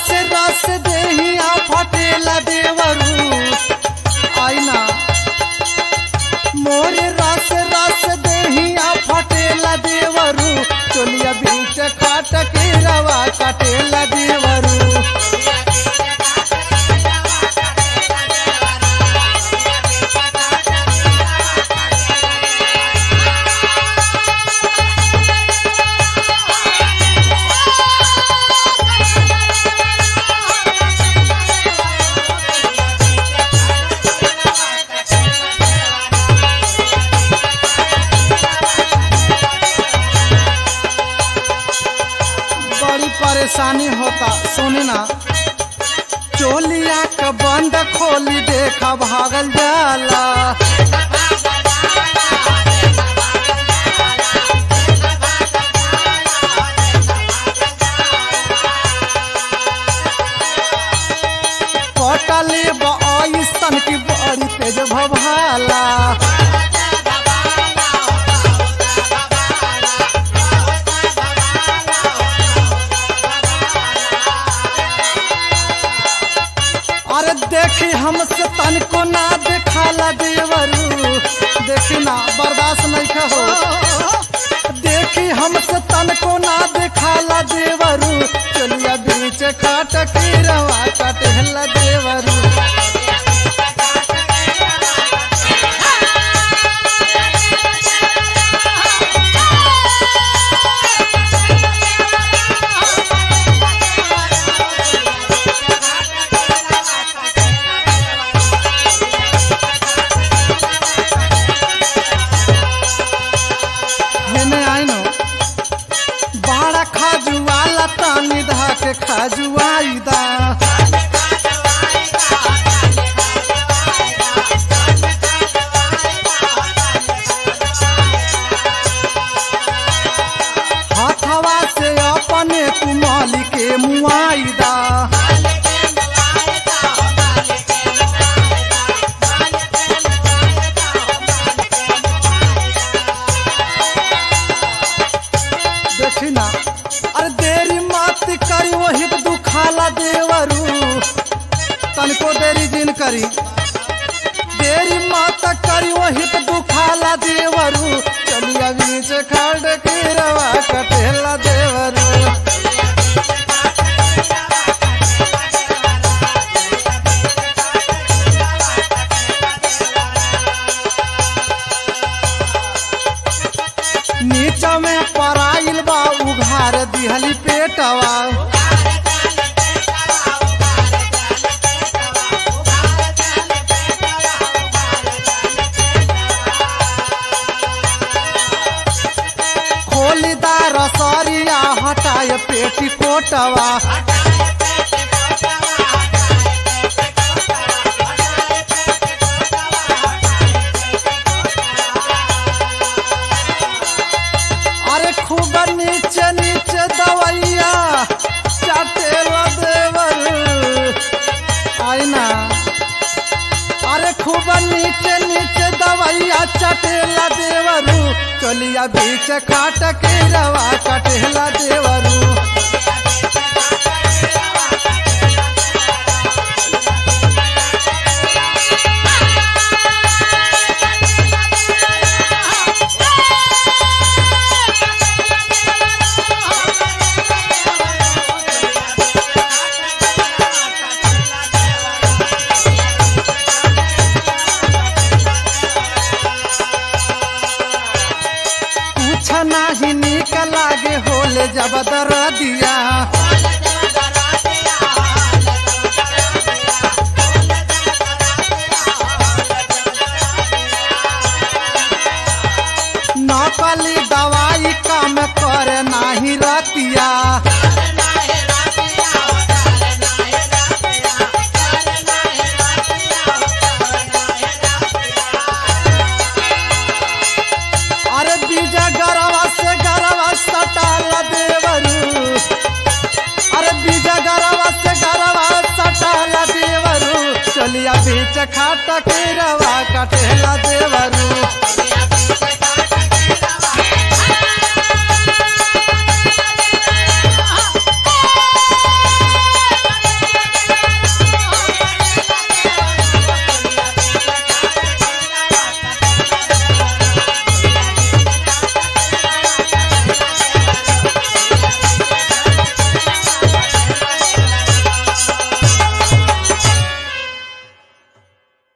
रस रस देहिया फटेला देवरू आईना मोर रस रस देहिया फटेला देवरू चोलिया बीच खाट के रवा कटेला देवरू बड़ी परेशानी होता सुनी ना चोलिया का बंद खोली देखा भागल जाला पटले बसन की बड़ी तेज भभाला अरे देखी हमसे तनको ना देखाला देवरू देखी ना बर्दाश्त नहीं हो देखी हमसे तनको ना देखाला देवरू चलिया बीच खाट के रवा कटहला देवरू हेने आइनो बाड़ा खाजुआला तानी धा के खाजुआईदा हाथवा से अपने कुमाली के मुआईदा देखी ना अरे देरी मत करी वही तो दुखाला देवरू तनको देरी जिन करी देरी मत करी वही तो दुखाला देवरू चलिया बीच खड़ के रवा कटेला देवरू नीचा में पराइल बा उघार दिहली पेटवा खोलीदार सरिया हटाए पेटी कोटवा अरे खूब नीचे नीचे दवैया चटेला देवर आईना अरे खूब नीचे नीचे दवैया चटेला देवरू चलिया बीच खाट के रवा कटेला देवरू कुछ नाही निक लागे होले जब दर दिया नकली दवाई काम करे नाही रतिया अरे बीजा गरवा से गरवा सटाला देवरू अरे बीजा गरवा से गरवा सटाला देवरू चलिया बीच खाटा के रवा कटेला देवरू